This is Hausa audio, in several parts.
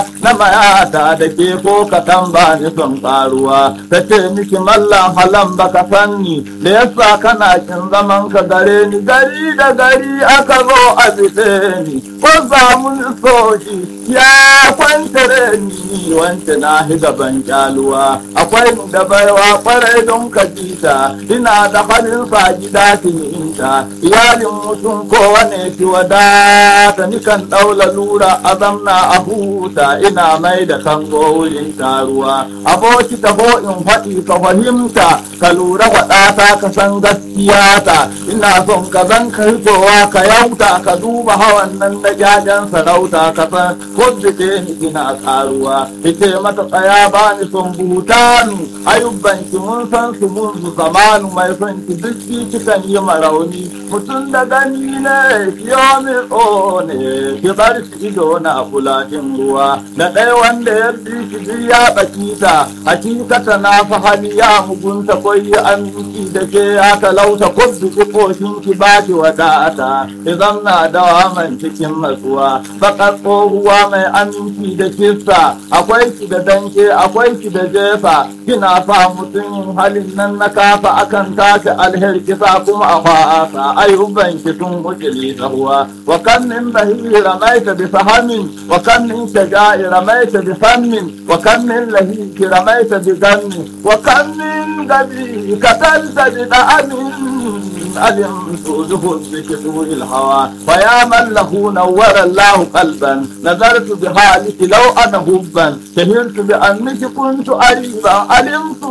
na mayata da ke ko ka tamba ni son karuwa ta ce miki mallan halan baka sanni da yasa kana kin zaman ka gare ni gari da gari aka zo a bise ni ko samu soji ya kwantare ni wance na hi gaban kyaluwa akwai da baiwa kwarai don ka jita ina da halin sa gida inta iyalin mutum kowane ki wadata ni kan daula lura azamna a huta ina mai da kango wurin taruwa aboki taho in faɗi ka fahimta ka lura faɗata ka san gaskiya ta ina son ka zan ka hitowa ka yauta ka duba hawan nan da jajen sarauta ka san kuddike ni ina karuwa ite mata tsaya ba ni son butanu ayyuban ki mun san su mun su zamanu mai son ki duk kikan yi marauni mutum da gani ne kiyo mi ne ki bar shi ido na fulatin ruwa da ɗaya wanda ya bi ki ya baki ta hakikata na fa hali ya mugunta koyi aminci da ke ya talauta kudu ki koshin ki ba ki wadata idan na dawa man cikin matsuwa bakar tsohuwa mai aminci da kista akwai ki da danke akwai ki da jefa kina fa mutum halin nan na kafa akan tashi alheri kisa kuma a fa'asa ayyuban ki tun ukili tsahuwa wa kan min bahi ramaita bi fahamin wa kan min shaja'i ramaita bi fammin wa kan min lahi ramaita bi ganni wa kan min gabi katalta bi da'amin علمت زهد بكسور الهوى فيا من له نور الله قلبا نظرت بحالك لو انا هبا شهرت بانك كنت قريبا علمت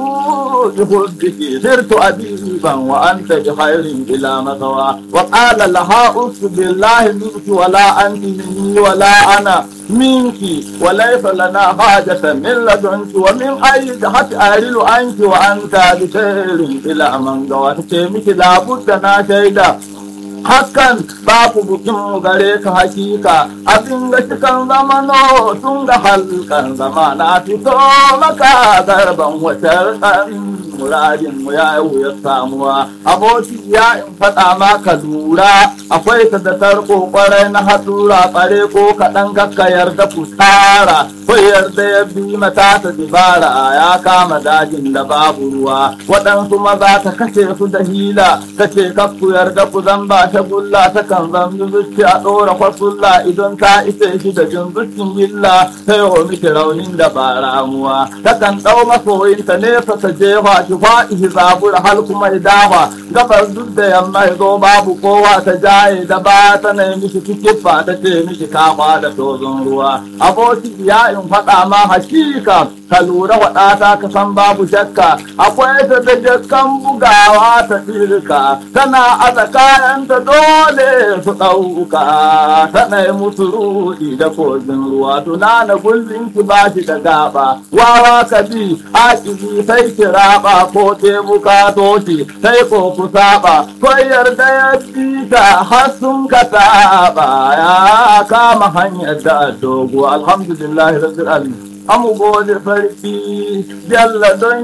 بحبك صرت اديبا وانت بخير بلا مثوى وقال لها اف بالله منك ولا انت مني ولا انا منك وليس لنا حاجة من لدنك ومن أي جهة أهل عنك وأنت بخير إلى من قوتك مك لابد na shaida hakan babu bukin gare ka hakika abin da cikan zama no tun da halkan zama na fito maka garban wata ɗan muradin mu ya yi ya samuwa aboki ya in faɗa maka lura akwai ta da tarko kwarai na haɗura tsare ko kaɗan kakka yarda ku tsara ko yarda ya bi mata ta dibara ya kama dajin da babu ruwa waɗansu maza ta kashe su da hila kace kakku yarda ku zan ba shagulla ta kan zan zuci a ɗora kwasulla idan ta ise shi da jin zucin illa sai wa miki raunin da ba ramuwa ta kan ɗau masoyinta nesa ta jefa ki faɗi zabura hal kuma dawa gabar duk da yamma zo babu kowa ta jaye da ba ta na miki kikifa ta ce miki kama da tozon ruwa aboki ya in faɗa ma hakika ka lura waɗata ka san babu shakka akwai ta da jakkan bugawa ta tsirka tana aza kayanta dole su ɗauka tana yi musu ruɗi da kogin ruwa tunana gullin ki ba shi da gaba wawa ka bi akibi sai ki raba ko te bukato ki sai ko ku saba ko yarda ya bi ta har sun ka taɓa ya kama hanyar da dogo alhamdulillah rabbil alamin amu gode farki jalla don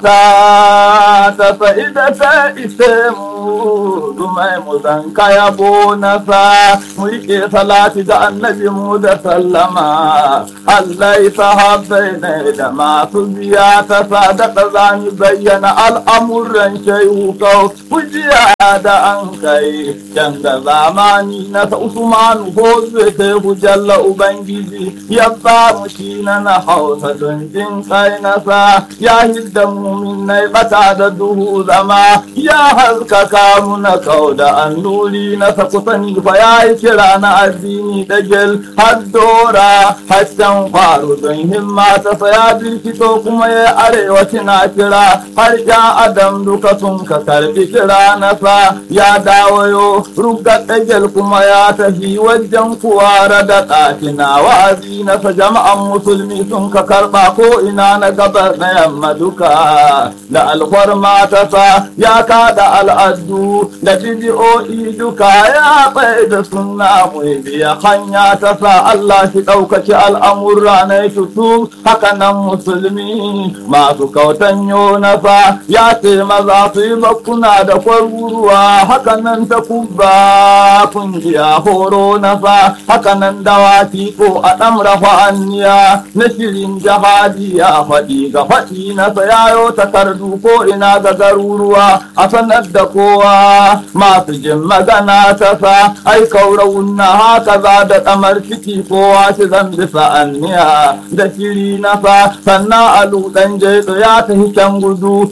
kyauta ta fa'ida ta ise mu dumai mu zan kaya bonasa mu rike salati da annabi mu da sallama Allah ya sahabbai ne da masu biya ta sadaka za mu bayyana al'amuran shehu kau kujiya da an kai canza zamani na sa Usmanu ko zai sai jalla Ubangiji ya ba mu shi na na hausa don jin kai nasa ya hidda muminai bata da duhu zama ya haskaka muna kau da annuri na sakusani fa ya yi kira na addini da gel har dora hasken faru don himma ta saya birkito kuma ya arewa na kira har ya adam duka sun ka karbi kira nasa ya dawayo ruga dagel kuma ya tafi wajen kuwara da ɗakina wa'azi nasa jama'an musulmi sun ka karɓa ko ina na gabar na yamma duka da alfarma ta sa ya kada al'adu shaddu da bidiyo'i duka ya tsaye da suna mai biya hanya ta sa Allah shi ɗaukaci al'amurra na tutu haka nan musulmi masu kautan nasa ya ce maza su yi bakuna da kwaruruwa haka nan ta kubba kungiya horo nasa haka nan dawaki ko a ɗamra fa'anniya na shirin jihadi ya faɗi ga faɗi nasa yayo takardu ko ina ga garuruwa a sanar da kowa masu jin magana ta sa ai kaurawun na haka za da kamar ciki kowa shi zan bisa anniya da shiri na fa sannan alu dan jeto ya tafi can gudu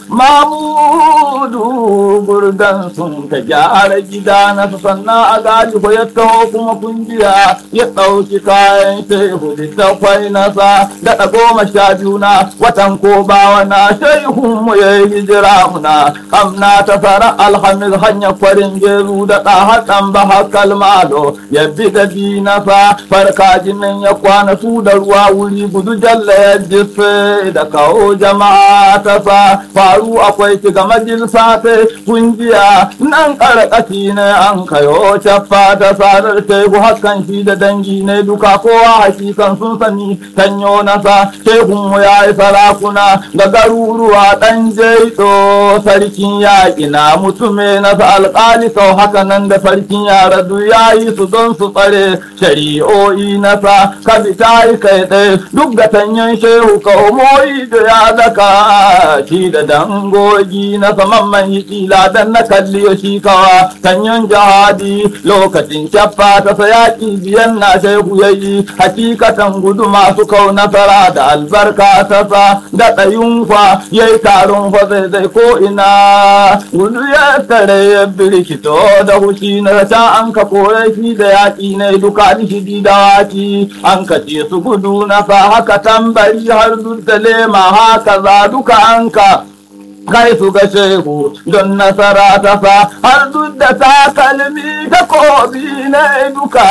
mamudu gurgan sun ka gyara gida na sannan a gadi ko ya taho kuma kungiya ya ɗauki kayan shehu da kwai nasa daɗa goma sha biyu na watan ko bawa na shehun mu ya yi hijira muna kamna ta fara alhamis hanyar kwarin geru da ɗahaɗan ba hakal malo ya bi da nasa farka jinin ya kwana su da ruwa wuri gudu jalla ya jisse da kawo jama'a ta sa faru akwai shiga majalisa ta kungiya nan karkashi ne an kayo caffa ta sadar teku hakan shi da dangi ne duka kowa hakikan sun sani tanyo nasa tekun mu ya yi sarakuna ga garuruwa dan jeito sarkin yaƙi na mutume nasa alƙali sau haka nan da sarkin yara duk ya yi su don su tsare shari'o'i nasa ka bi ta yi kai ɗaya duk da tanyan shehu ka umoyi da ya daka shi da dangogi na saman man yi kila dan na kalli shi kawa tanyan jihadi lokacin kyaffa ta sayaki biyan na shehu ya yi hakikatan gudu masu kau nasara da albarka ta sa da ɗayun fa ya yi taron fa zai zai ko ina gudu ya tare ya birkito da hushi na ta an ka kore shi da yaƙi ne duka shi dawaki an kace su gudu na sa haka tambari har duk da lema haka za duka an ka kai su ga shehu don nasara ta fa har duk da takalmi ta kobi na duka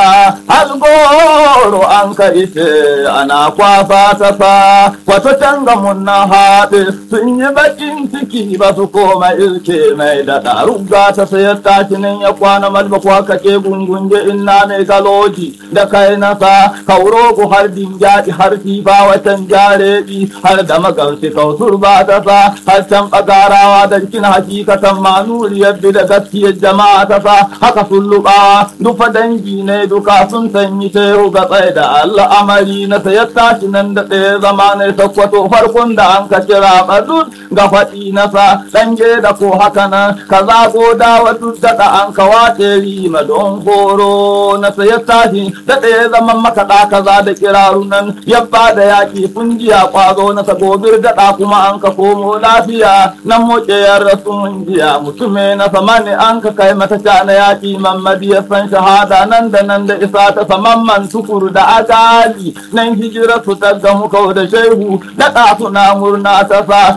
algoro an ka ite ana kwafa ta fa wato tanga mun na haɗe sun yi bakin ciki ba su koma ilke mai da ɗaruga ta sayar takinin ya kwana malba ko haka ke gungunje inna mai galoji da kai nasa kauro ku har dinjaɗi har fifa watan jarebi har da magamsi kautur ba ta sa har can garawa da cikin hakikatan manuri yadda da gaskiyar jama'a ta sa haka sun luba dufa dangi ne duka sun sanyi tehu ga tsaye da al'amari na sayar tashi nan da ɗaya zama ne sakwato farkon da an ka kira badut ga faɗi na sa ɗange da ko haka nan ka zago da wadu daɗa an ka wace rima don horo na sayar tashi da ɗaya zaman makaɗa kaza da kiraru nan yabba da yaƙi fungiya ƙwazo na sagobir daɗa kuma an ka komo lafiya nan moke ya rasu mun jiya mutume na sama ne an ka kai mata ta na yaƙi mamadi ya san shahada nan da nan da isa ta saman man tukuru da agali nan hijira su ta gamu kau da shehu daɗa suna murna ta sa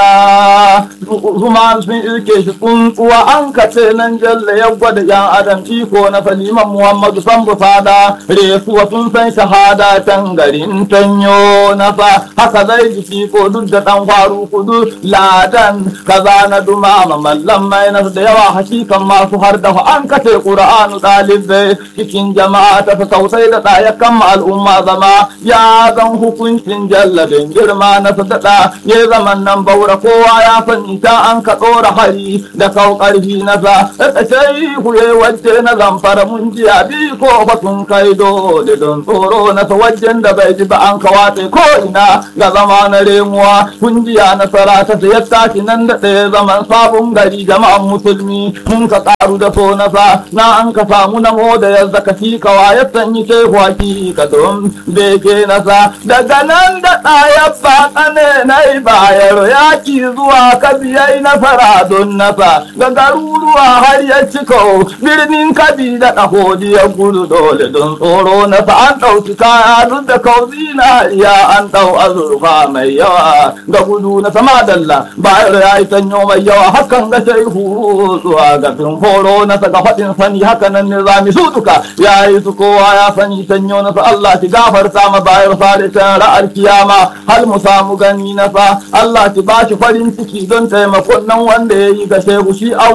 daɗa zuma sun ilke shi tsuntsuwa an ka ce nan jalla ya gwada yan adam iko na saliman muhammadu san bufada resuwa sun san shahada can garin tanyo na sa haka zai jiki ko duk da ɗan faru kudu ladan kaza na dumama mallan mai nasu da yawa hakikan masu har da an kace qur'anu dalibai cikin jama'a ta fi sausai da ɗaya kan al'umma zama ya zan hukuncin jallabin girma na sadada ya zaman nan baura kowa ya sani ta an ka ɗora hari da kau ƙarfi na sa da sai kuye wacce na zamfara mun jiya bi ko ba sun kai dole don tsoro na sa wajen da bai ji ba an kawace ko ina ga zama na remuwa kungiya nasara ta sayar tashi nan da ɗaya zaman sabon gari jama'an musulmi mun ka ƙaru da so nasa na an ka samu na da ya zaka shi kawa ya sanyi ke kwaki ka don beke nasa daga nan da ɗaya ba tsane na yi bayar yaki zuwa kabiyai na fara don nasa ga garuruwa har ya ciko birnin kabi da ɗahodi ya gudu dole don tsoro nasa an ɗauki kaya duk da kauzi na ya an ɗau azurfa mai yawa ga gudu na sama dalla bayar ya yi sanyo mai yawa hakan ga shehu zuwa ga fin horo na saka faɗin sani haka nan ne zami su duka ya yi su kowa ya sani sanyo na sa Allah ki gafarta ma bayar fare ta ra'ar kiyama hal mu samu gani na sa Allah ki ba shi farin ciki don taimakon nan wanda ya yi ga shehu shi awwa na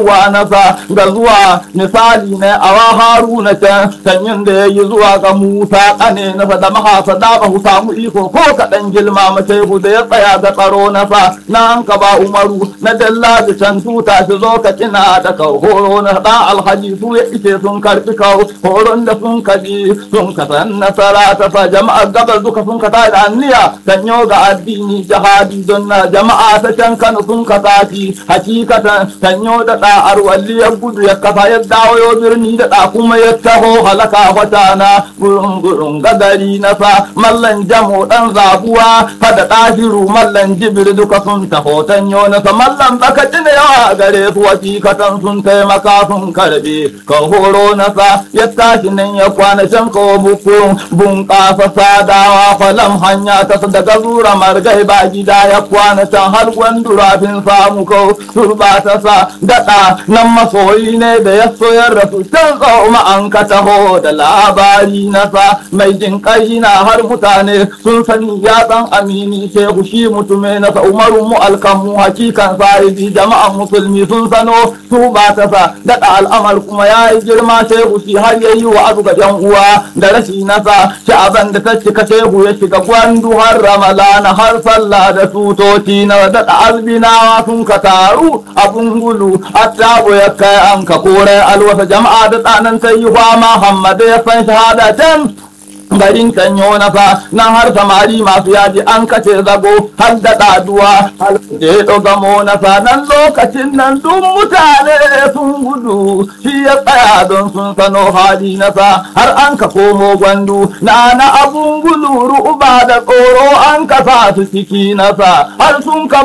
nasa ga zuwa misali ne a wa haruna can sanyin da ya yi zuwa ga musa kane nasa da mahasa da ba samu iko ko kaɗan gilma mace da ya tsaya ga tsaro nasa na an ka ba umaru na dalla da can tuta shi zo ka kina da kau horo na da alhaji su ya ice sun karfi kau horon da sun kaji sun kasan nasara ta sa jama'ar gabar duka sun kasa da anniya sanyo ga addini jihadi don na jama'a ta can kano sun kasa shi hakikatan sanyo da da'ar walliyar gudu ya kafa ya dawo yo birni da da kuma ya taho halaka wata na gurun gurun gagari na sa mallan jamo dan zabuwa fada ɗahiru mallan jibir duka sun taho tanyo na sa mallan baka ne yawa gare su hakikatan sun taimaka sun karbe ka horo na sa ya tashi nan ya kwana can kawo bukun bunƙasa sadawa kwalam hanya ta daga zura margai ba gida ya kwana can har gwandurafin samu kau turba ta sa daɗa nan masoyi ne da ya soyar da su can tsawo an ka taho da labari na sa mai jin ƙai na har mutane sun sani ya san amini shehu shi mutume na sa umaru mu alkamu hakikan sahibi jama'an musulmi sun sano su ba ta sa daɗa al'amar kuma ya yi girma shehu shi har ya yi wa abu ga jan uwa da rashi nasa sha'aban da ta cika shehu ya shiga gwandu har ramalana har sallah da tutoci na daɗa albinawa sun ka taru abun gudu attabu ya kai an ka kore alwasa jama'a da tsanan sai yi fama hammada ya san shahada can garin kanyo na fa nan har samari masu yaji an kace zago har da ɗaduwa har je gamo na fa nan lokacin nan duk mutane sun gudu shi ya tsaya don sun sano hali na fa har an ka komo gwandu na na abun gudu ru'uba da tsoro an ka sa su ciki na fa har sun ka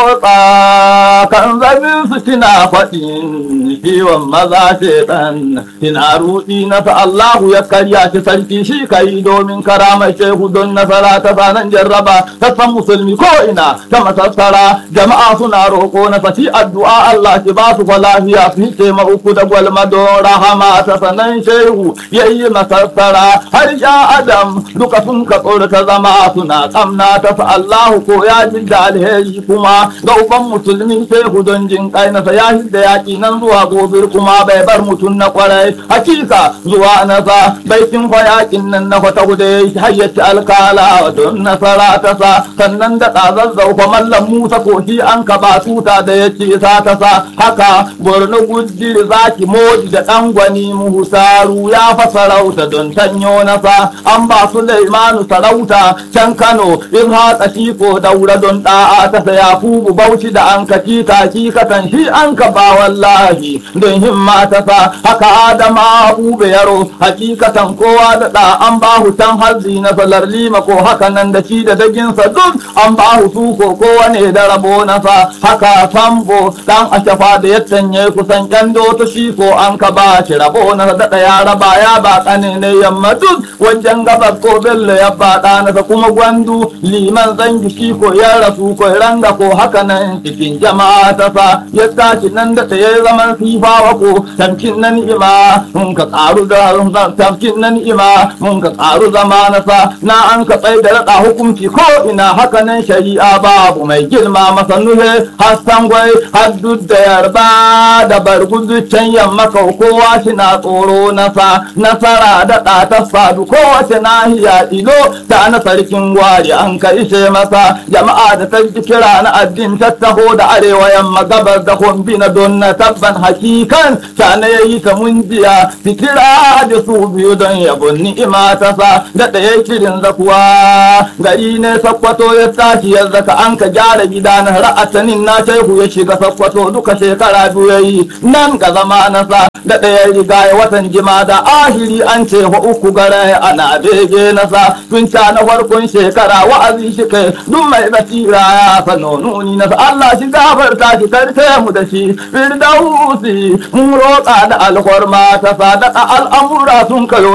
motsa kan zabin su tina faɗin ciwon maza shedan tina ruɗi na fa Allahu ya karya shi sarki shi kai yi domin karamar shehu don nasara ta sanan jarraba ta san musulmi ko ina ta masassara jama'a suna roƙo na fati addu'a Allah ki ba su lafiya su ce ma uku da gwalma don rahama ta sanan shehu yayi masassara har ya adam duka sun ka ta zama suna kamna ta fa Allahu ko ya ji da alheri kuma ga uban musulmi shehu don jin kai na ya da yaki nan zuwa gobir kuma bai bar mutum na kwarai hakika zuwa nasa baitin fa yakin nan na kwata guda ya yi hayyaci alkala don nasara ta sa sannan da ɗazazzau fa mallam musa koshi an ka ba tuta da ya ce sa ta sa haka borno gujjir zaki modi da ɗan gwani muhusaru ya fa sarauta don tanyo nasa an ba su laimanu sarauta can kano in haka shi ko daura don ɗa'a ta saya fubu bauchi da an ka kita katan shi an ka ba wallahi don himma ta sa haka adama ube yaro hakikatan kowa da ɗa an ba hutan harzi na salar lima ko haka nan da shi da daginsa duk an ba su ko kowane da rabo nasa haka sambo dan ashafa da ya tanye kusan kyando ta shi ko an ka ba shi rabo na daɗa ya raba ya ba kane ne yamma duk wajen gabas ko bello ya ba nasa kuma gwandu liman zangi shi ko ya rasu ko ranga ko haka nan cikin jama'a ta sa ya tashi nan da ya zaman sifawa ko tamkin nan ima mun ka karu da tamkin nan ima mun ka karu zama na sa na an ka tsaye da raɗa hukunci ko ina haka nan shari'a babu mai girma masa nuhe hassan gwai har duk da yarba da bargudu can yamma kau kowa shi na tsoro na sa nasara da ɗa ta sadu kowace nahiya ilo ta na sarkin gwari an ka ishe masa jama'a da ta ji kira na addin tattaho da arewa yamma gabar da kumbi na don na tabban hakikan ta na yayi ta munjiya fikira da su biyu don yabon ni'ima ta sa da ɗaya kirin zakuwa gari ne sakkwato ya tashi ya zaka an ka gyara gida na ra'atanin na shehu ya shiga sakkwato duka shekara biyu ya yi nan ga zama na sa da ɗaya riga ya watan jima da ahiri an ce wa uku gare ana bege na sa tun ca na farkon shekara wa'azi shi kai duk mai basira ya sano nuni na sa Allah shi gafarta shi karfe mu da shi firdausi mun roƙa da alhorma ta sa da al'amura sun kayo